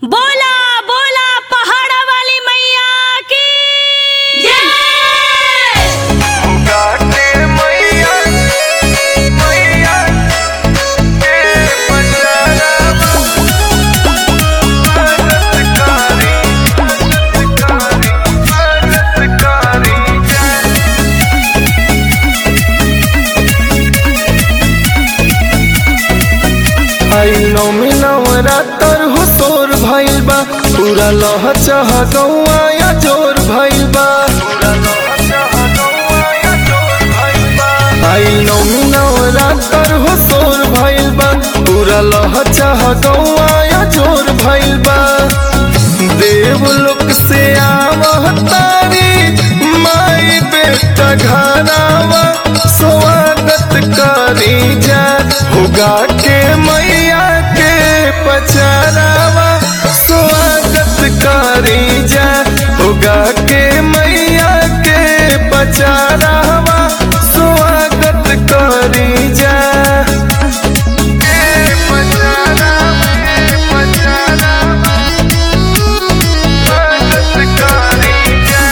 बोला बोला पहाड़ा वाली मैया की जय गाते मैया मैया के बचारा मदद कारी मदद कारी मदद कारी जय आई नौमी नवरातर हो तोर भइल बा पूरा लह चाह गौआ या जोर भइल बा आई नौमी नवरातर हो तोर भइल बा पूरा लह चाह गौआ या जोर भइल बा देवलोक से आवह तारी माई बेटा घरावा स्वागत करी जा होगा के मैया के पचारावा स्वागत करी जा होगा के मैया के पचारावा स्वागत करी जा के पचारावा के पचारावा स्वागत करी जा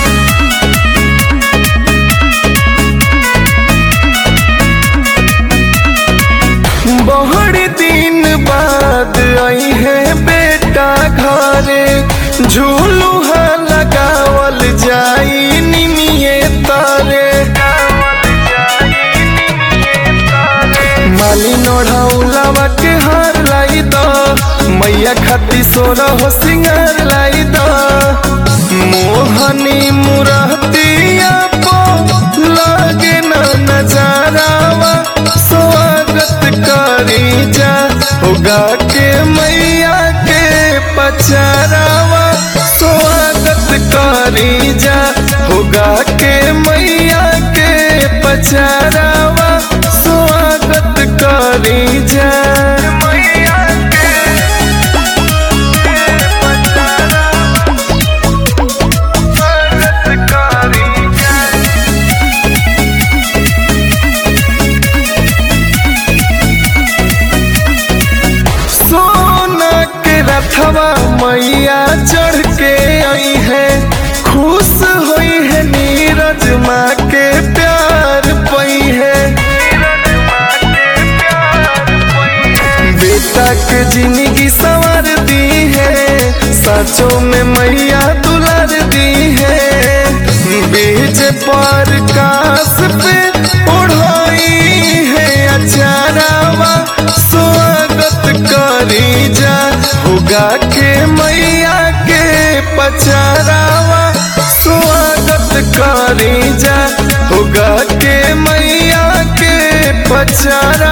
बहड़ दिन बाद आई है बेटा घरे झूलुहा लगावल जाई निमिये तारे माली नोढ़ौलावा के हार लाई द मैया खाती सोना हो सिंगार लाई द मोहनी मुरहतिया पो लागे ना नजारावा स्वागत करी जा होगा के मैया के पचारावा स्वागत करी जा होगा के मैया के पचारावा स्वागत करी जा मैया के पचारावा स्वागत करी जा सोना के रथवा मैया चढ़ के आई है खुश हुई है नीरज माँ के प्यार पई है बेटा के जिंदगी संवर दी है साचों में मैया दुलार दी है बीज पर कास पे उड़ाई है अचारावा स्वागत करी जा होगा के मैया के पचारावा स्वागत करी जा होगा के मैया के पचारा